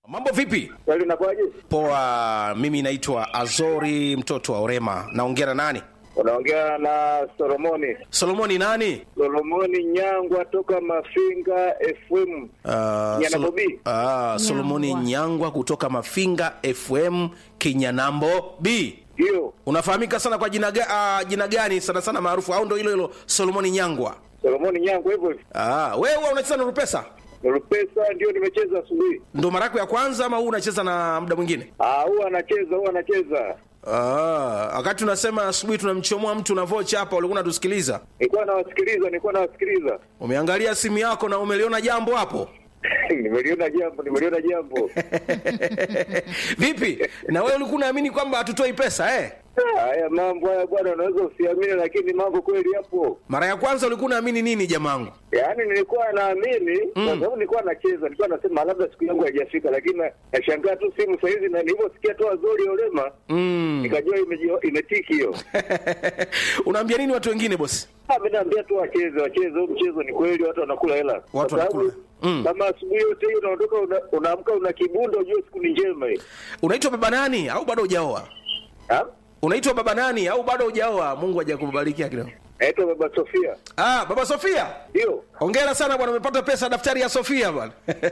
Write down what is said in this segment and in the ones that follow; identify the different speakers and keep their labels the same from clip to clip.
Speaker 1: Mambo vipi?
Speaker 2: Kweli unakuwaje?
Speaker 1: Poa, mimi naitwa Azori mtoto wa Orema. Naongea na nani?
Speaker 2: Unaongea na Solomoni.
Speaker 1: Solomoni nani?
Speaker 2: Solomoni Nyangwa toka Mafinga FM.
Speaker 1: Uh,
Speaker 2: Nyana
Speaker 1: Solo-
Speaker 2: Bobi.
Speaker 1: Ah, Solomoni
Speaker 3: Nyangwa.
Speaker 1: Nyangwa kutoka Mafinga FM Kinyanambo B.
Speaker 2: Ndio.
Speaker 1: Unafahamika sana kwa jina, ga, uh, jina gani sana sana maarufu au ndo hilo hilo Solomoni Nyangwa?
Speaker 2: Solomoni Nyangwa hivyo hivyo.
Speaker 1: Ah, wewe huwa unacheza na Rupesa?
Speaker 2: Rupesa ndio nimecheza asubuhi.
Speaker 1: Ndo mara yako ya kwanza ama huu unacheza na muda mwingine?
Speaker 2: Ah, huwa anacheza, huwa anacheza.
Speaker 1: Ah, wakati unasema asubuhi tunamchomoa mtu na vocha hapa, ulikuwa unatusikiliza.
Speaker 2: Nilikuwa nawasikiliza, nilikuwa nawasikiliza.
Speaker 1: Umeangalia simu yako na umeliona jambo hapo?
Speaker 2: nimeliona jambo, nimeliona jambo.
Speaker 1: Vipi? Na wewe ulikuwa unaamini kwamba hatutoi pesa eh?
Speaker 2: Ah, Haya mambo haya bwana, unaweza usiamini, lakini mambo kweli yapo.
Speaker 1: Mara ya kwanza ulikuwa unaamini nini jamangu?
Speaker 2: Yaani nilikuwa naamini kwa sababu nilikuwa nacheza, nilikuwa nasema labda siku yangu haijafika, lakini na- nashangaa tu simu saa hizi, na nilivyosikia tu Azori Olema nikajua imeji- imetiki hiyo.
Speaker 1: Unaambia nini watu wengine bosi?
Speaker 2: Ah, mimi naambia tu wacheze, wacheze huu mchezo. Ni kweli watu wanakula hela, Kwa sababu
Speaker 1: wanakula. Mm.
Speaker 2: kama asubuhi yote hiyo unaondoka, una- unaamka una kibundo, ujue siku ni njema hii.
Speaker 1: Unaitwa baba nani au bado hujaoa?
Speaker 2: Ah?
Speaker 1: Unaitwa baba nani au bado hujaoa? Mungu hajakubarikia kidogo.
Speaker 2: Naitwa Baba Sofia,
Speaker 1: Ah, baba Sofia.
Speaker 2: ndio
Speaker 1: Hongera sana bwana, umepata pesa daftari ya Sofia bwana.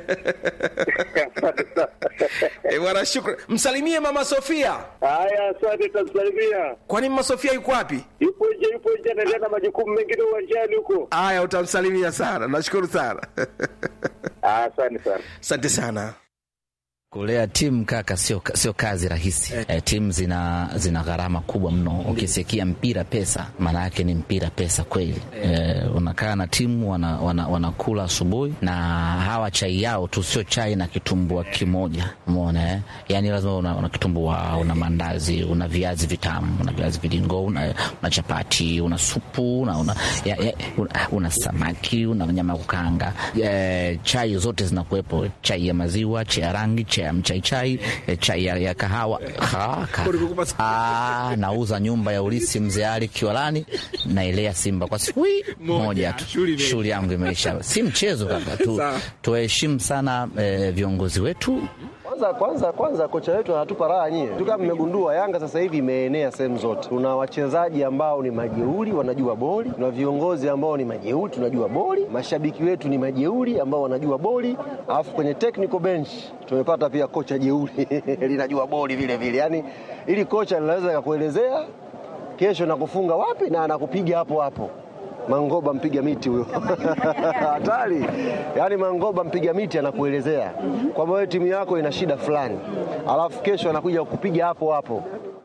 Speaker 2: Asante sana.
Speaker 1: Eh, bwana shukrani. Msalimie mama Sofia.
Speaker 2: Haya, asante, tamsalimia.
Speaker 1: Kwani mama Sofia yuko wapi?
Speaker 2: Yupo nje, yupo nje, anaendelea na majukumu mengine uwanjani huko.
Speaker 1: Aya, utamsalimia sana. Nashukuru sana.
Speaker 2: Ah, Asante sana.
Speaker 1: Asante sana.
Speaker 4: Kulea timu kaka, sio sio kazi rahisi eh. timu zina zina gharama kubwa mno. Ukisikia mpira pesa, maana yake ni mpira pesa kweli eh. Unakaa na timu wana, wana, wanakula asubuhi na hawa chai yao tu sio chai na kitumbua kimoja, umeona eh? Yani lazima una, una kitumbua, una mandazi, una viazi vitamu, una viazi vilingo, una, una chapati, una supu, una, una, ya, ya, una, una samaki, una nyama ya kukaanga eh, chai zote zinakuwepo, chai ya maziwa, chai ya rangi, chai ya mchaichai, eh, chai ya, ya kahawa ha, ka, ah, nauza nyumba ya ulisi mzee Ali Kiwalani, naelea Simba kwa siku hii moja tu, shughuli yangu imeisha. Si mchezo kaka tu, tuheshimu sana eh, viongozi wetu
Speaker 5: Kwanza kwanza kwanza kocha wetu anatupa raha nyie. Tu kama mmegundua Yanga sasa hivi imeenea sehemu zote. Tuna wachezaji ambao ni majeuri wanajua boli, tuna viongozi ambao ni majeuri tunajua boli, mashabiki wetu ni majeuri ambao wanajua boli, alafu kwenye technical bench tumepata pia kocha jeuri linajua boli vile vile. Yaani ili kocha linaweza kakuelezea kesho nakufunga wapi na anakupiga hapo hapo. Mangoba mpiga miti huyo hatari. Yaani Mangoba mpiga miti anakuelezea kwamba wewe timu yako ina shida fulani, alafu kesho anakuja kukupiga hapo hapo.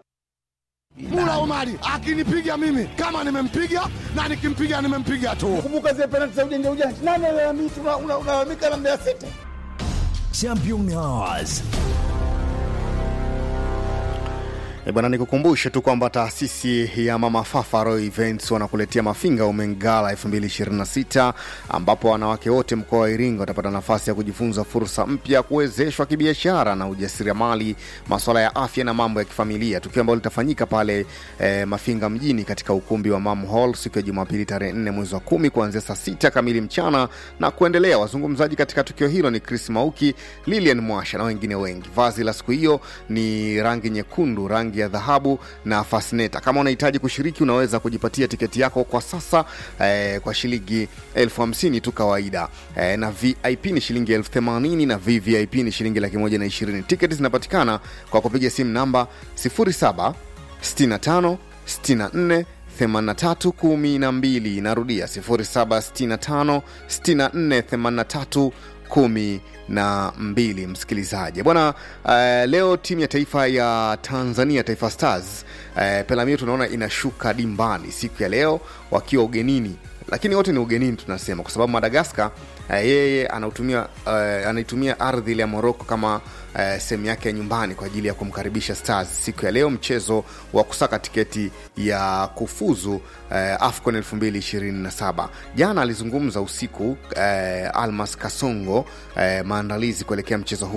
Speaker 6: Mula Omari akinipiga mimi kama nimempiga na nikimpiga nimempiga tu.
Speaker 7: Kumbuka zile penalti za ujanja ujanja, nani alalamika? Unalalamika na Mbeya City.
Speaker 8: Champion Hours.
Speaker 9: E bwana, nikukumbushe tu kwamba taasisi ya Mama Fafa Royal Events wanakuletea Mafinga Women Gala 2026 ambapo wanawake wote mkoa wa Iringa watapata nafasi ya kujifunza fursa mpya, kuwezeshwa kibiashara na ujasiriamali, masuala ya afya na mambo ya kifamilia, tukio ambalo litafanyika pale eh, Mafinga mjini katika ukumbi wa Mam Hall siku ya Jumapili tarehe 4 mwezi wa kumi kuanzia saa sita kamili mchana na kuendelea. Wazungumzaji katika tukio hilo ni Chris Mauki, Lilian Mwasha na wengine wengi. Vazi la siku hiyo ni rangi nyekundu, rangi ya dhahabu na fasneta. Kama unahitaji kushiriki, unaweza kujipatia tiketi yako kwa sasa eh, kwa shilingi elfu hamsini tu kawaida eh, na VIP ni shilingi elfu themanini na VVIP ni shilingi laki moja na ishirini. Tiketi zinapatikana kwa kupiga simu namba 07 65 64 83 12 narudia 0765 64 83 kumi na mbili msikilizaji bwana uh, leo timu ya taifa ya tanzania taifa stars uh, pelamio tunaona inashuka dimbani siku ya leo wakiwa ugenini lakini wote ni ugenini tunasema kwa sababu madagaskar uh, yeye anautumia uh, anaitumia ardhi ile ya moroko kama uh, sehemu yake ya nyumbani kwa ajili ya kumkaribisha stars siku ya leo mchezo wa kusaka tiketi ya kufuzu uh, afcon 227 jana alizungumza usiku uh, almas kasongo uh, maandalizi kuelekea mchezo huu